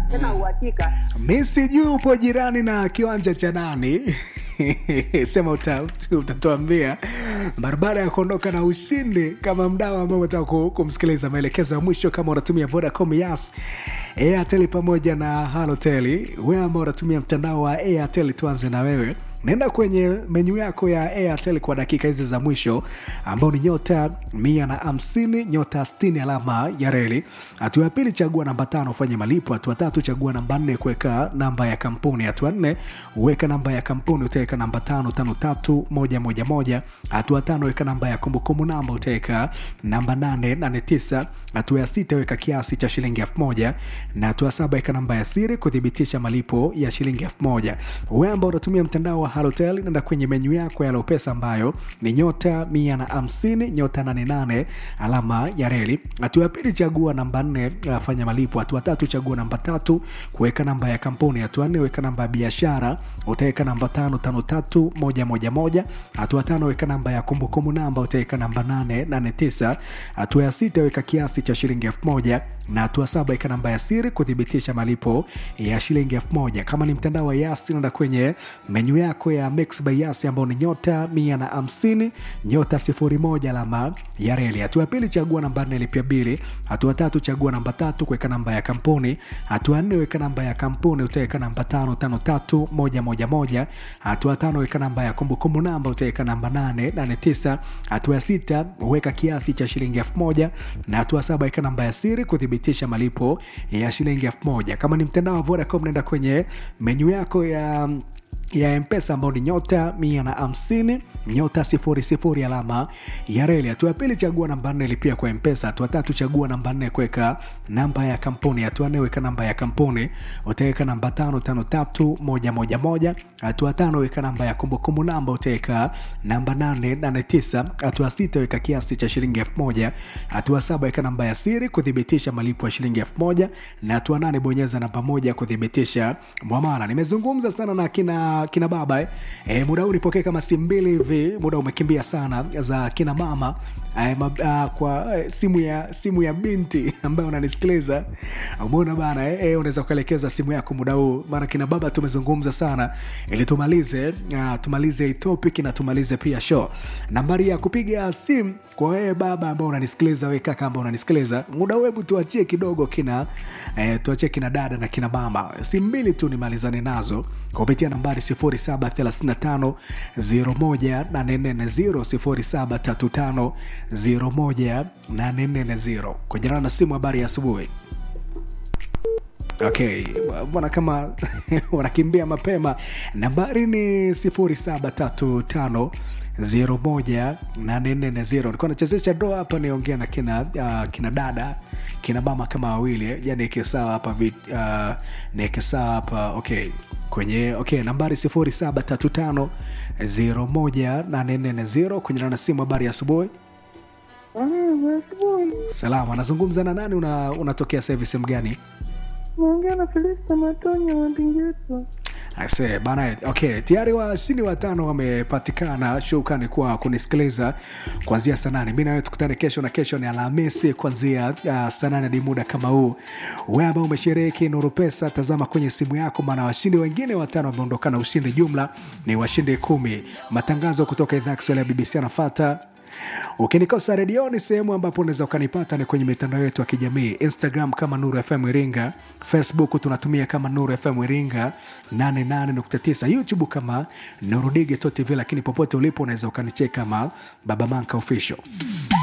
tena uhakika. mi sijui upo jirani na kiwanja cha nani sema uta- utatuambia barabara ya kuondoka na ushindi kama mdau ambao unataka ku- kumsikiliza maelekezo ya mwisho kama unatumia vodacom yas airtel pamoja na halotel wewe ambao unatumia mtandao wa airtel tuanze na wewe naenda kwenye menyu yako ya airtel kwa dakika hizi za mwisho ambao ni nyota mia na hamsini nyota 60 alama ya reli hatua ya pili chagua namba tano ufanye malipo hatua tatu chagua namba nne kuweka namba ya kampuni hatua nne uweka namba ya kampuni utaweka namba tano tano tatu moja moja moja hatua tano weka namba ya kumbukumbu namba utaweka namba nane nane tisa hatua ya sita weka kiasi cha shilingi elfu moja na hatua saba weka namba ya siri kuthibitisha malipo ya shilingi elfu moja wewe ambao unatumia mtandao wa halotel nenda kwenye menyu yako ya lopesa ambayo ni nyota mia na hamsini nyota 88 alama ya reli hatua ya pili chagua namba nne uh, fanya malipo hatua tatu chagua namba tatu kuweka namba ya kampuni hatua nne weka namba ya biashara utaweka namba tano tano tatu moja moja moja hatua tano weka namba ya kumbukumbu namba utaweka namba nane nane tisa hatua ya sita weka kiasi cha shilingi elfu moja na hatua saba weka namba ya siri kuthibitisha malipo ya shilingi elfu moja kama ni mtandao wa yasi naenda kwenye menyu yako ya mix by yasi ambao ni nyota mia na hamsini nyota sifuri moja alama ya reli hatua ya pili chagua namba nne lipia bili hatua tatu chagua namba tatu kuweka namba ya kampuni hatua nne weka namba ya kampuni utaweka namba tano tano tatu moja moja moja hatua tano weka namba ya kumbukumbu namba utaweka namba nane nane tisa hatua ya sita weka kiasi cha shilingi elfu moja na hatua saba weka namba ya siri kuthibitisha malipo ya shilingi elfu moja kama ni mtandao wa vodacom naenda kwenye menyu yako ya ya mpesa ambao ni nyota mia na hamsini nyota sifuri sifuri alama ya reli hatua ya pili chagua namba nne lipia kwa mpesa hatua tatu chagua namba nne kuweka namba ya kampuni hatua nne weka namba ya kampuni utaweka namba tano tano tatu moja moja moja hatua tano weka namba ya kumbukumbu namba utaweka namba nane nane tisa hatua sita weka kiasi cha shilingi elfu moja hatua saba weka namba ya siri kuthibitisha malipo ya shilingi elfu moja na hatua nane bonyeza namba moja kuthibitisha mwamala nimezungumza sana na kina kina baba eh. E, muda huu nipokee kama simu mbili hivi muda umekimbia sana za kina mama e, ma, a, kwa e, simu ya simu ya binti ambayo unanisikiliza umeona bana eh, e, unaweza kuelekeza simu yako muda huu maana kina baba tumezungumza sana ili tumalize uh, tumalize hii topic na tumalize pia show nambari ya kupiga simu kwa wewe baba ambao unanisikiliza wewe kaka ambao unanisikiliza muda huu hebu tuachie kidogo kina eh, tuachie kina dada na kina mama simu mbili tu nimalizane nazo kupitia nambari 0735 01840 0735 kujana na simu habari ya asubuhi okay mbona kama wanakimbia mapema nambari ni 0735 01840 nilikuwa nachezesha doa hapa niongea na kina uh, kina dada kina mama kama wawili ja nieke sawa hapa vit- uh, nieke sawa hapa okay kwenye okay nambari 0735 01840 kwenye nana simu habari ya asubuhi Mm, asubuhi. salama anazungumza na nani una, unatokea sasa hivi sehemu gani Naongea na Felista Matonya wa Ndingeto. Ase, bana okay tayari washindi watano wamepatikana shukrani kwa kunisikiliza kuanzia saa nane mi nawe tukutane kesho na kesho ni alhamisi kuanzia uh, saa nane hadi muda kama huu we ambao umeshiriki nuru pesa tazama kwenye simu yako maana washindi wengine watano wameondokana ushindi jumla ni washindi kumi matangazo kutoka idhaa ya kiswahili ya bbc anafata ukinikosa redioni sehemu ambapo unaweza ukanipata ni kwenye mitandao yetu ya kijamii instagram kama nuru fm iringa facebook tunatumia kama nuru fm iringa 88.9 youtube kama nuru digital tv lakini popote ulipo unaweza ukanicheka kama baba manka official